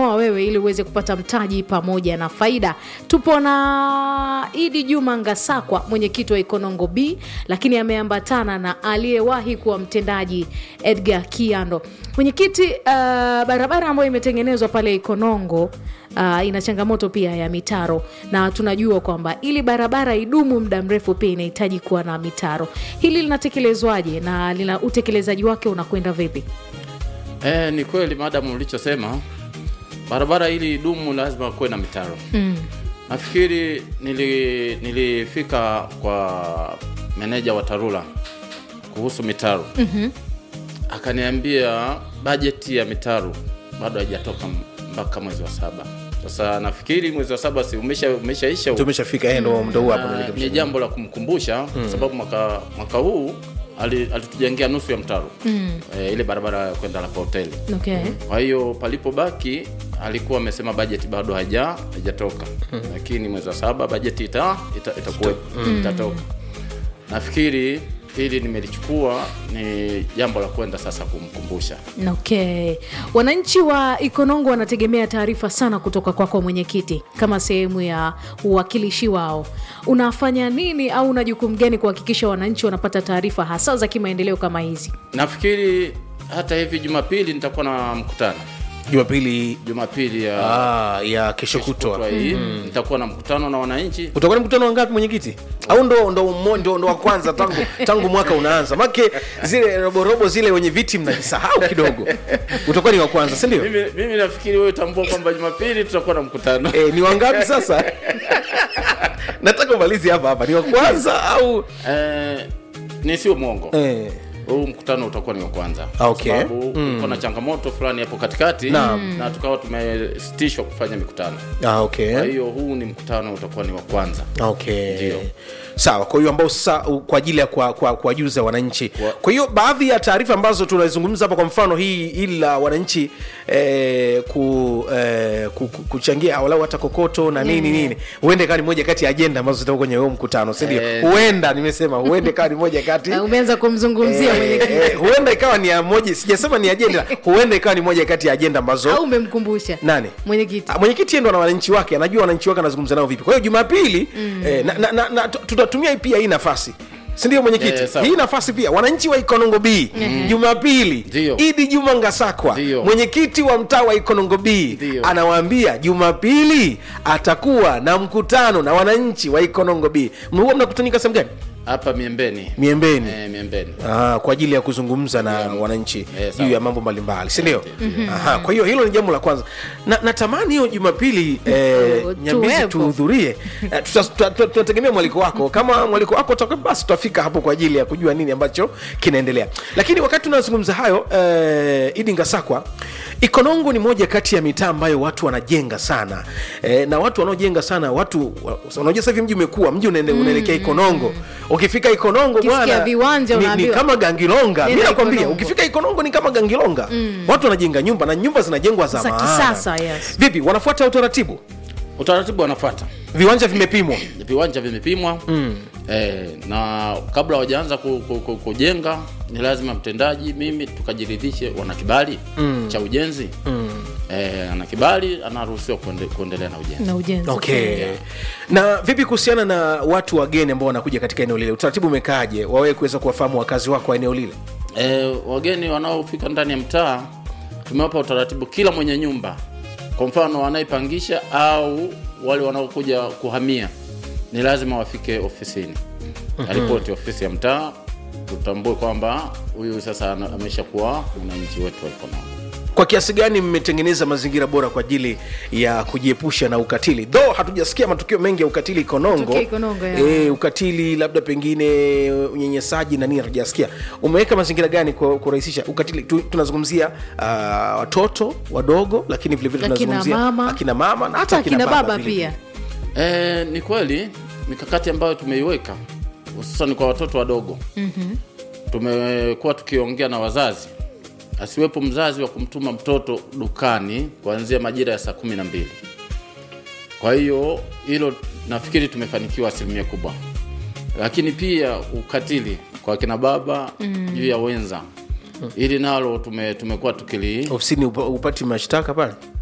kununua wewe ili uweze kupata mtaji pamoja na faida. Tupo na Idi Juma Ngasakwa, mwenyekiti wa Ikonongo B, lakini ameambatana na aliyewahi kuwa mtendaji Edgar Kiando. Mwenyekiti, uh, barabara ambayo imetengenezwa pale Ikonongo uh, ina changamoto pia ya mitaro, na tunajua kwamba ili barabara idumu muda mrefu pia inahitaji kuwa na mitaro. Hili linatekelezwaje na lina utekelezaji wake unakwenda vipi? Eh, ni kweli madamu ulichosema, barabara ili idumu lazima kuwe na mitaro Mm. Nafikiri nili, nilifika kwa meneja wa TARURA kuhusu mitaro Mhm. akaniambia bajeti ya mitaro bado haijatoka mpaka mwezi wa saba. Sasa nafikiri mwezi wa saba si umesha umeshaisha huu. tumeshafika yeye ndo ndo huu hapa Na tunaelekea ni jambo la kumkumbusha sababu mwaka, mwaka huu ali- alitujengea nusu ya mtaro Mm. e, ile barabara ya kwenda Lapa hoteli. Okay. Kwa hiyo palipobaki alikuwa amesema bajeti bado haija haijatoka, lakini mwezi wa saba bajeti ita, ita, itakuwepo itatoka. Nafikiri hili nimelichukua ni jambo la kwenda sasa kumkumbusha. Okay. Wananchi wa Ikonongo wanategemea taarifa sana kutoka kwako mwenyekiti, kama sehemu ya uwakilishi wao. Unafanya nini au una jukumu gani kuhakikisha wananchi wanapata taarifa hasa za kimaendeleo kama hizi? Nafikiri hata hivi Jumapili nitakuwa na mkutano Jumapili Jumapili ya ah, ya kesho kutwa kutwa hii nitakuwa na mkutano na wananchi utakuwa ni mkutano wangapi mwenyekiti au ndo ndo, mmo- ndo, ndo wa kwanza tangu tangu mwaka unaanza make zile roborobo zile wenye viti mnajisahau kidogo utakuwa ni wa kwanza si ndio mimi, mimi nafikiri wewe tambua kwamba Jumapili tutakuwa na mkutano e, ni wangapi sasa nataka umalizi hapa hapa ni wa kwanza au eh, ni sio mwongo eh, huu mkutano utakuwa ni wa kwanza Okay. Kwa sababu kulikuwa na changamoto fulani hapo katikati Naam. na tukawa tumesitishwa kufanya mikutano ah, okay. kwa hiyo huu ni mkutano utakuwa ni wa kwanza okay Ndio. sawa kwa hiyo ambao sasa u- kwa ajili ya kuwajuza kwa, kuwajuza wananchi Kwa- kwa hiyo baadhi ya taarifa ambazo tunazungumza hapa kwa mfano hii ili la wananchi eh, ku, eh, ku, ku, kuchangia walau hata kokoto na nini Yeah. nini huenda ikawa ni moja kati ya ajenda ambazo zitakuwa kwenye huo mkutano sindio Eh. huenda nimesema huenda ikawa ni moja kati Na umeanza kumzungumzia Eh, mwenyekiti eh, huenda ikawa ni ya moja sijasema ni ajenda huenda ikawa ni moja kati ya ajenda ambazo au umemkumbusha nani mwenyekiti? Ah, mwenyekiti yeye ndo na wananchi wake anajua wananchi wake anazungumza nao vipi kwa hiyo jumapili eh, na, na, na, na, tu- tutatumia pia hii nafasi sindio mwenyekiti Eh, sawa. hii nafasi pia wananchi wa ikonongo b jumapili Ndio. idi juma ngasakwa Ndio. mwenyekiti wa mtaa wa ikonongo b Ndio. anawaambia jumapili atakuwa na mkutano na wananchi wa ikonongo b huwa mnakutanika sehemu gani hapa miembeni miembeni eh, miembeni Ah, kwa ajili ya kuzungumza na wananchi Eh, juu sawa. ya mambo mbalimbali sindio Aha, kwa hiyo hilo ni jambo la kwanza na natamani hiyo jumapili eh, Tu- nyambizi tuwepo. tuhudhurie Eh, tuta- tuta- tuta- tunategemea mwaliko wako kama mwaliko wako utakuwa basi tutafika hapo kwa ajili ya kujua nini ambacho kinaendelea lakini wakati tunazungumza hayo eh, idi ngasakwa ikonongo ni moja kati ya mitaa ambayo watu wanajenga sana eh, na watu wanaojenga sana watu wa- unajua sasa hivi mji umekuwa mji unaende- unaelekea ikonongo ukifika ikonongo Ukisikia bwana viwanja ni, ni unaambiwa. kama gangilonga mi Nenda nakwambia Ikonongo. ukifika ikonongo ni kama gangilonga watu wanajenga nyumba na nyumba zinajengwa za Za maana. kisasa, yes. vipi wanafuata utaratibu utaratibu wanafuata viwanja vimepimwa viwanja vimepimwa eh, na kabla hawajaanza ku, ku, ku, kujenga ni lazima mtendaji mimi tukajiridhishe wana kibali cha ujenzi eh, ana kibali anaruhusiwa kuende, kuendelea na ujenzi na ujenzi okay na vipi kuhusiana na watu wageni ambao wanakuja katika eneo lile utaratibu umekaaje wawewe kuweza kuwafahamu wakazi wako wa eneo lile eh, wageni wanaofika ndani ya mtaa tumewapa utaratibu kila mwenye nyumba kwa mfano wanayepangisha au wale wanaokuja kuhamia ni lazima wafike ofisini aripoti ofisi ya mtaa tutambue kwamba huyu sasa ana- ameshakuwa mwananchi wetu wa Ikonongo. kwa kiasi gani mmetengeneza mazingira bora kwa ajili ya kujiepusha na ukatili tho hatujasikia matukio mengi ya ukatili ikonongo Tukio Ikonongo, ya. e, ukatili labda pengine unyenyesaji na nini hatujasikia umeweka mazingira gani kwa kurahisisha ukatili tu, tunazungumzia uh, watoto wadogo lakini vilevile Akina tunazungumzia mama. akina mama na hata hata akina baba vile pia E, ni kweli mikakati ambayo tumeiweka hususan kwa watoto wadogo mm-hmm. tumekuwa tukiongea na wazazi asiwepo mzazi wa kumtuma mtoto dukani kuanzia majira ya saa kumi na mbili kwa hiyo hilo nafikiri tumefanikiwa asilimia kubwa lakini pia ukatili kwa kina baba mm. juu ya wenza ili nalo tume, tumekuwa tukili ofisini upa- upati mashtaka pale